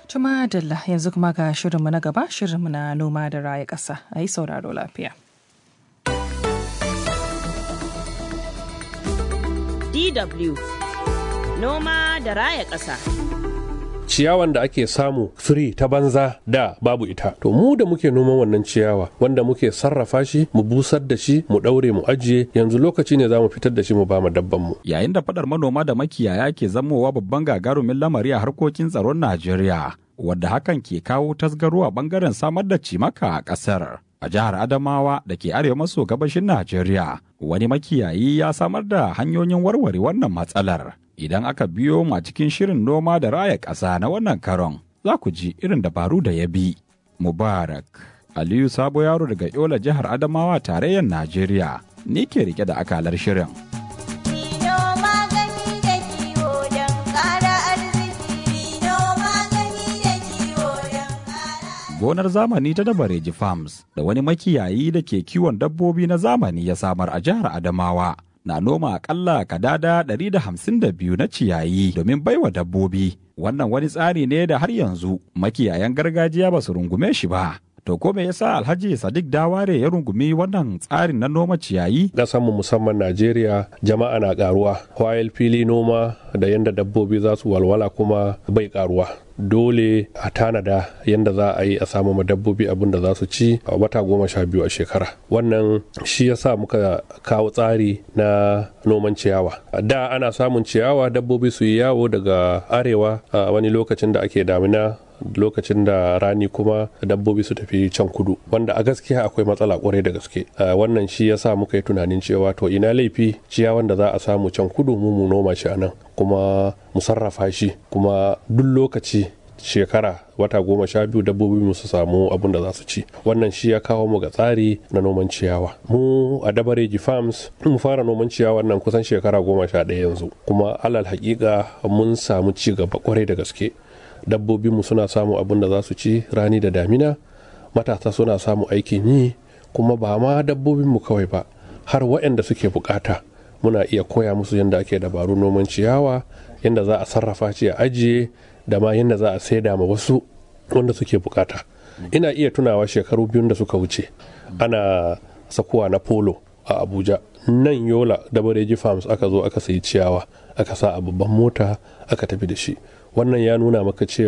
Tuma Dalla yanzu kuma ga shirinmu na gaba shirinmu na noma da raya ƙasa a yi sauraro lafiya. DW Noma da raya ƙasa. ciyawan da ake samu free ta banza da babu ita to mu da muke noman wannan ciyawa wanda muke sarrafa shi mu busar da shi mu daure mu ajiye yanzu lokaci ne za mu fitar da shi mu ba mu dabban mu yayin da fadar manoma da makiyaya ke zamowa babban gagarumin lamari a harkokin tsaron Najeriya wadda hakan ke kawo tasgaro a bangaren samar da cimaka a ƙasar. A jihar Adamawa da ke arewa maso gabashin Najeriya, wani makiyayi ya samar da hanyoyin warware wannan matsalar. Idan aka biyo ma cikin shirin noma da raya ƙasa na wannan karon, za ku ji irin dabaru da ya bi. Mubarak, Aliyu Sabo Yaro daga Yola jihar Adamawa tarayyar Najeriya, ni ke rike da akalar shirin. gonar zamani ta Dabareji Farms da wani makiyayi da ke kiwon dabbobi na zamani ya samar a jihar Adamawa. Na noma akalla kadada 152 na ciyayi domin baiwa dabbobi. Wannan wani tsari ne da har yanzu makiyayan gargajiya ba su rungume shi ba. To ko me yasa Alhaji Sadiq Daware ya rungumi wannan tsarin na noma ciyayi? mu musamman Najeriya jama'a na karuwa, while fili noma da yadda dabbobi za su walwala kuma bai karuwa. Dole a tanada yadda za a yi a samu ma dabbobi abin da za su ci a wata goma sha biyu a shekara. Wannan shi yasa muka kawo tsari na noman ciyawa. Da ana samun ciyawa dabbobi su yi yawo daga arewa a wani lokacin da ake damina lokacin da rani kuma dabbobi su tafi can kudu wanda a gaskiya akwai matsala kwarai da gaske wannan shi ya sa muka yi tunanin cewa to ina laifi ciyawan da za a samu can kudu mu mu noma shi anan kuma mu sarrafa shi kuma duk lokaci shekara wata goma sha biyu dabbobi mu su samu abin da za su ci wannan shi ya kawo mu ga tsari na noman ciyawa mu a dabareji farms mu fara noman ciyawa nan kusan shekara goma sha ɗaya yanzu kuma alal hakika mun samu ci gaba kwarai da gaske dabbobinmu suna samu abin da za su ci rani da damina matasa suna samu aikin yi kuma ba ma dabbobinmu kawai ba har waɗanda suke bukata muna iya koya musu yadda ake dabaru noman ciyawa yadda za a sarrafa shi a ajiye da ma yadda za a saida ma wasu wanda suke bukata ina iya tunawa shekaru biyun da suka wuce ana sakuwa na polo a abuja nan yola da bareji farms aka zo aka sayi ciyawa aka sa a babban mota aka tafi da shi wannan ya nuna maka cewa